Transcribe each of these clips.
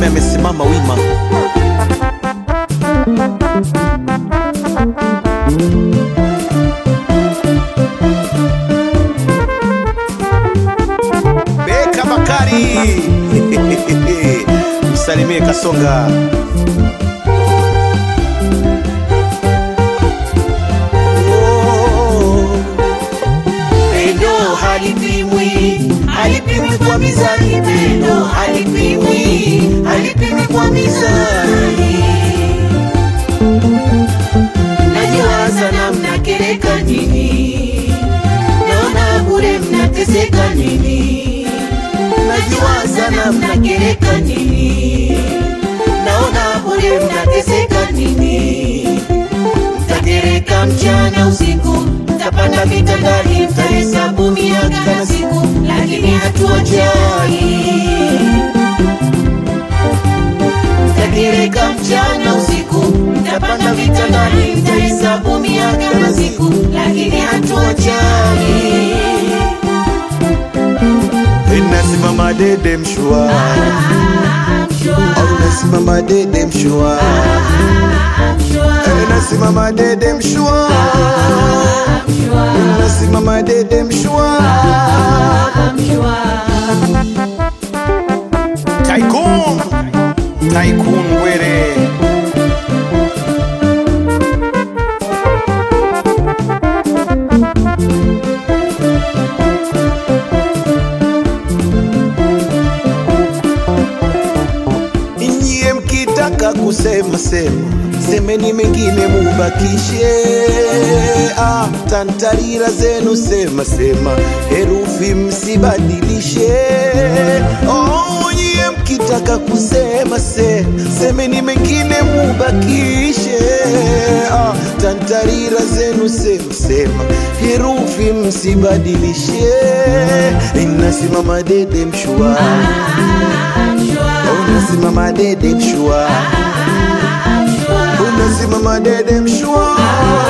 mfalme amesimama wima. Beka Bakari msalimie Kasonga. Oh. Pendo halipimwi, halipimwi kwa mizani. Pendo halipimwi, halipimwi kwa mizani. Najua sana mnakereka nini, naona bure mnateseka nini. Najua sana mnakereka nini, naona bure mnateseka nini mtagereka mchana usiku, mtapanda vitandani, mtahesabu miaka na siku, lakini hatuwajali. Mtagereka mchana usiku, mtapanda vitandani, mtahesabu miaka na siku, lakini hatuwajali. Nasimama dede mshua, I'm sure, au nasimama dede mshua, I'm sure, Eh, nasimama dede mshua, I'm sure, nasimama dede mshua. I'm sure. Tycoon, Tycoon Were. Nyie mkitaka kusema sema, semeni mengine mubakishe. Ah, tantarira zenu sema sema, herufi msibadilishe. Oh, nyie mkitaka kusema se, semeni mengine mubakishe. Ah, tantarira zenu sema sema, herufi msibadilishe. Inasimama dede mshua Unasimama dede mshua, unasimama dede mshua,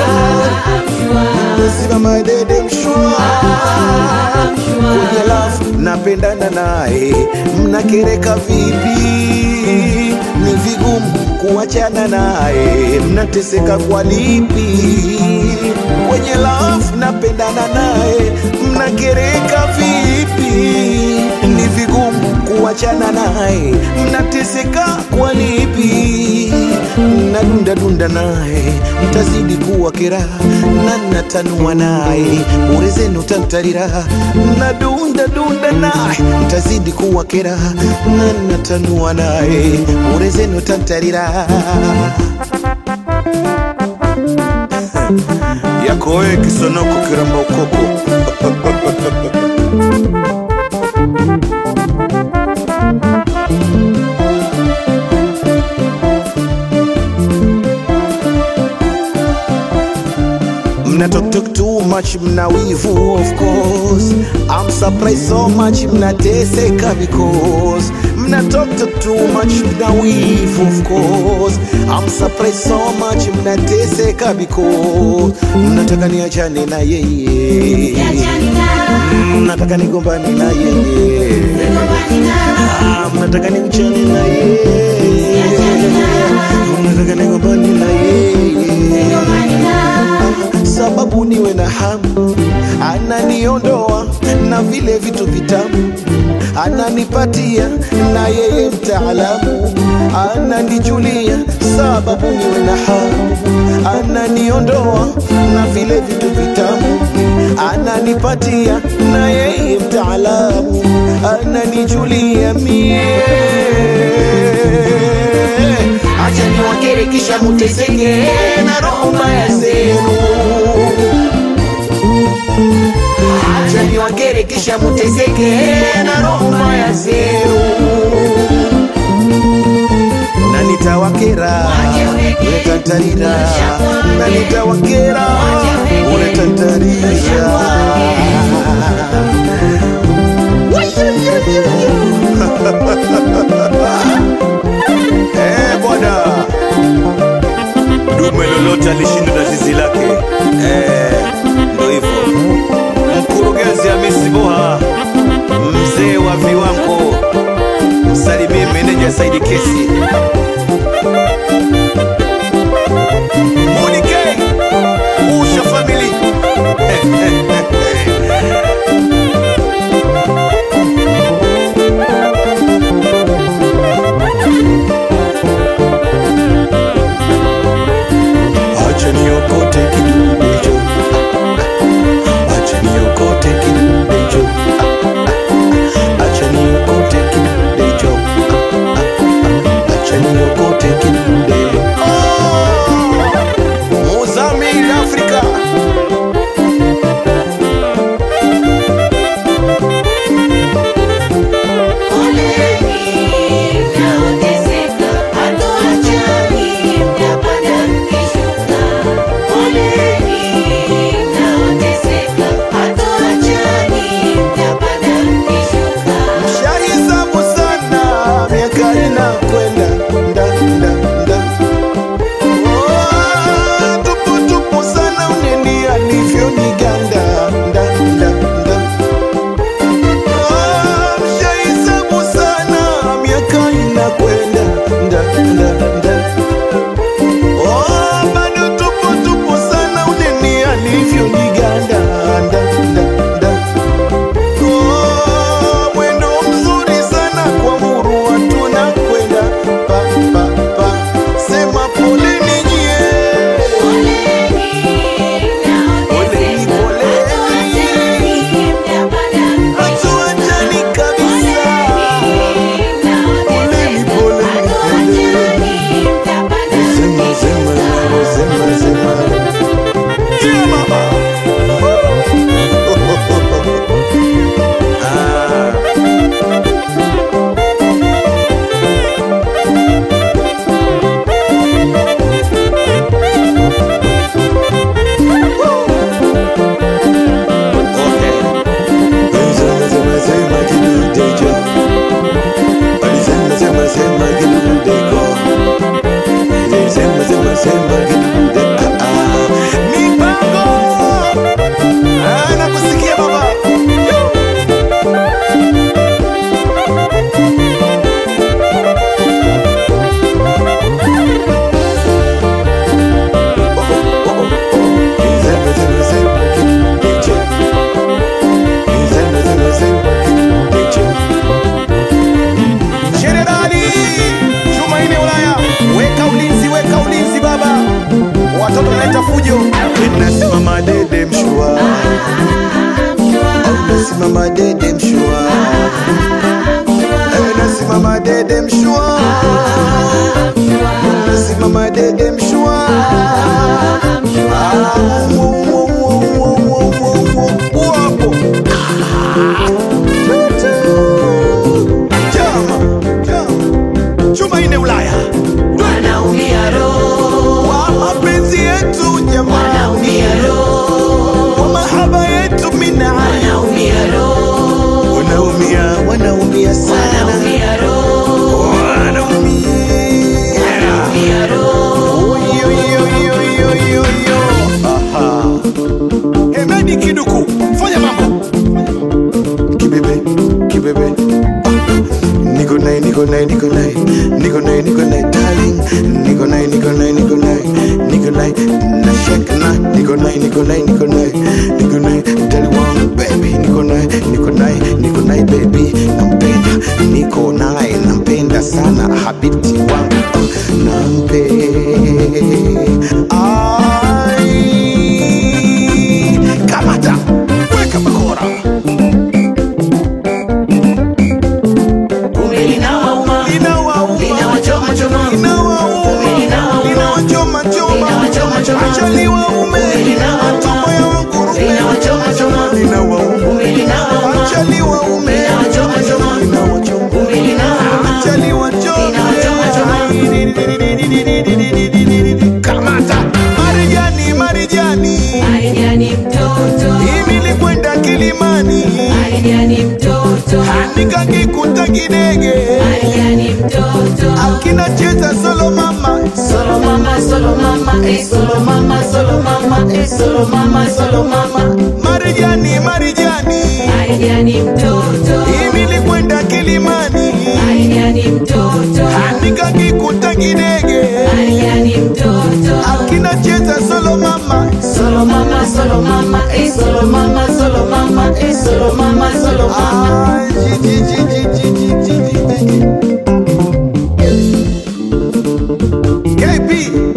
unasimama dede mshua. Kwenye lafu napendana naye, mnakereka vipi? Ni vigumu kuachana naye, mnateseka kwa lipi? Kwenye lafu napendana naye, mnakereka vipi? Ni vigumu kuachana naye, mnateseka kwa lipi? Nadunda dunda naye, mtazidi kuwa kera, na natanua naye, bure zenu tantarira. Nadunda dunda naye, mtazidi kuwa kera, na natanua naye, bure zenu tantarira. yako wewe kisonoko kiramba ukoko Mna talk talk too much, mna wivu of course. I'm surprised so much, mnateseka because mna talk talk too much, mna wivu of course. I'm surprised so much, mnateseka because mnataka niachane na yeye, mnataka nigombane na yeye, Ah, mnataka nimchane na yeye, mnataka nigombane na yeye sababu niwe na hamu, ananiondoa na vile vitu vitamu, ananipatia na yeye mtaalamu, ananijulia sababu niwe na hamu, ananiondoa na vile vitu vitamu, ananipatia na yeye mtaalamu, ananijulia mie acha niwakere kisha muteseke na roho mbaya zenu acha niwakere kisha muteseke na roho mbaya zenu na nitawakera unetantarira na nitawakera unetantarira Eh, bwana dume lolote alishindwa na zizi lake eh, ndo hivyo mkurugenzi Hamisi Boha mzee wa viwango msalimie meneja Saidi Kesi Nadi Kiduku, fanya mambo. Kibebe, kibebe. Niko naye, niko naye, niko naye, niko naye, niko naye, darling. Niko naye, niko naye, niko naye, niko naye, na shake na. Niko naye, niko naye, niko naye, niko naye, darling wangu, baby. Niko naye, niko naye, niko naye, baby. Nampenda, niko naye, nampenda sana, habibti wangu, nampenda. Ai, kamata, weka bakora. Kumbe linawauma, Inawauma. linawachoma choma. Kumbe linawauma, linawachoma choma. Kumbe linawauma, linawachoma choma. Kumbe linawauma, linawachoma choma. Kumbe linawauma, linawachoma choma. Kamata Marijani, Marijani, Marijani mtoto, hivi nilikwenda Kilimani, Marijani mtoto, nikakikuta kidege Marijani mtoto. akinacheza solo mama, Solo mama, solo mama, eh, solo mama, solo mama, eh, solo mama, solo mama. Marijani, Marijani, Marijani mtoto, hivi nilikwenda Kilimani, Marijani mtoto, nikakikuta kidege Marijani mtoto. akinacheza solo mama, Solo mama, solo mama, eh, solo mama, solo mama, eh, solo mama, solo mama. Ai, ji, ji, ji, ji, ji, ji, ji, ji, ji. KB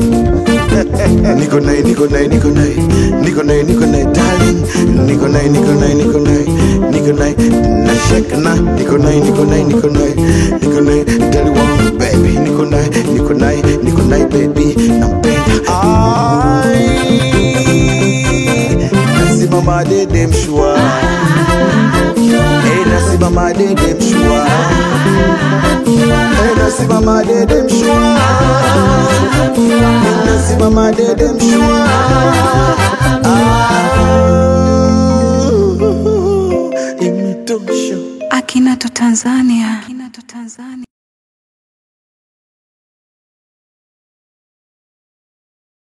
Niko naye, niko naye, niko naye, niko naye, niko naye, darling. Niko naye, niko naye, niko naye, niko naye, na shake na. Niko naye, niko naye, niko naye, niko naye, darling wangu, baby. Niko naye, niko naye, niko naye, baby. Nampenda. Ai, nasimama dede mshua. Hey, nasimama dede mshua. Hey, nasimama dede mshua. Nasimama dede mshua. Ah, imetosha. Akinato Tanzania. Akinato Tanzania.